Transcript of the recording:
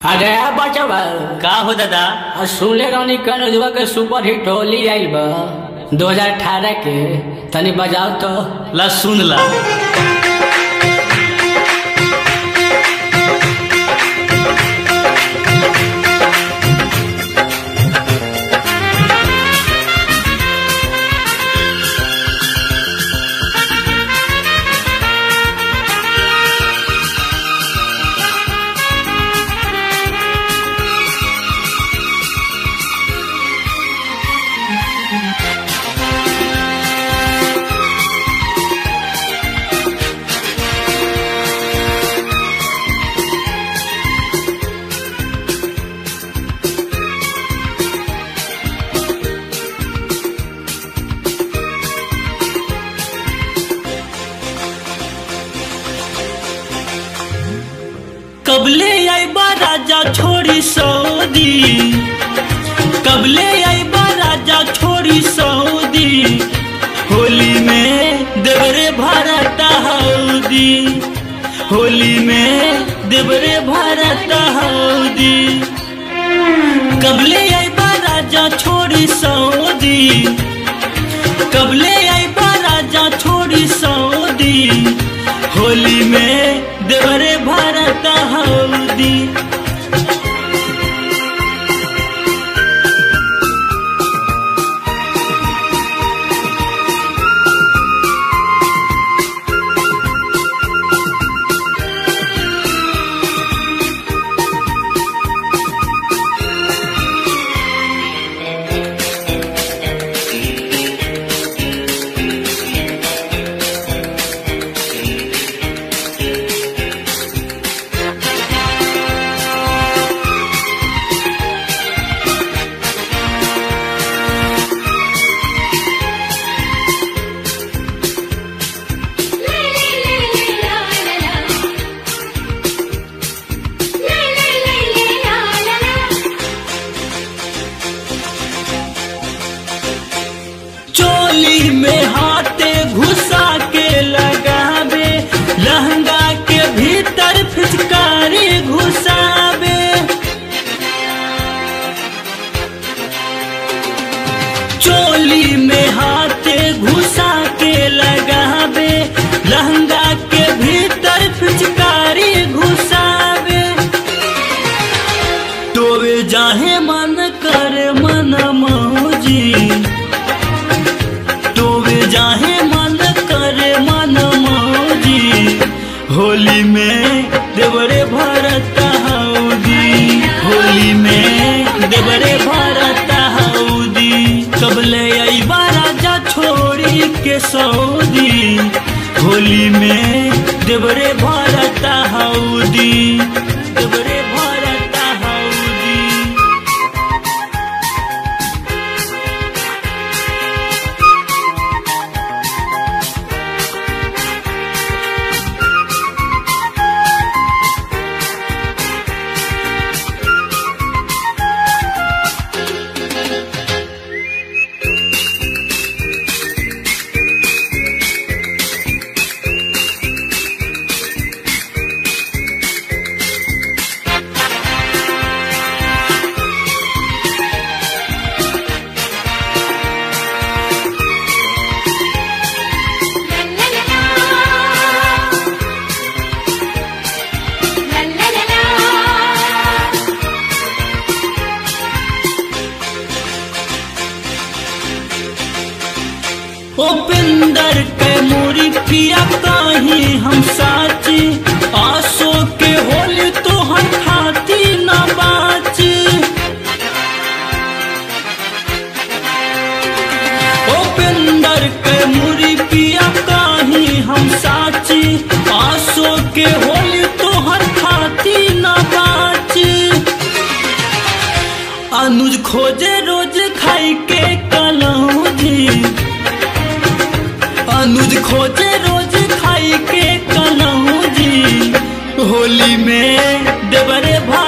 अरे बचवा का हो दादा आ सुनले रहनी कनुजवा के सुपर हिट होली आइल बा 2018 के तनी बजाओ तो ला सुन ला कबले आईबा राजा छोड़ी सऊदी कबले आईबा राजा छोड़ी सऊदी होली में देवरे भारत हौदी होली में देवरे भारत हौदी कबले आईबा राजा छोड़ी सऊदी कबले आईबा राजा छोड़ी सऊदी होली में देवरे भारत हौदी चोली में हाथे घुसा के लगावे लहंगा के भीतर फिचकारी घुसावे चोली में हाथे घुसा के लगावे लहंगा के भीतर फिचकारी घुसावे तोवे जाहे मन करे मन मौजी तोवे जाहे मन करे मन मौजी होली में देवरे भरत हौदी होली में देवरे भरत हौदी कबले अइबा राजा छोड़ी के सऊदी होली में देवरे भरत हौदी देवरे भरत हौदी उपिंदर के मोरी पिया कहीं हम साची आसो के होली तो हम खाती न बाची उपिंदर के मोरी पिया कहीं हम साची आसो के होली तो हम खाती न बाची अनुज खोजे रोज खाई के कलौजी अनुज खोजे रोज खाई के कलौजी होली में देवरे भा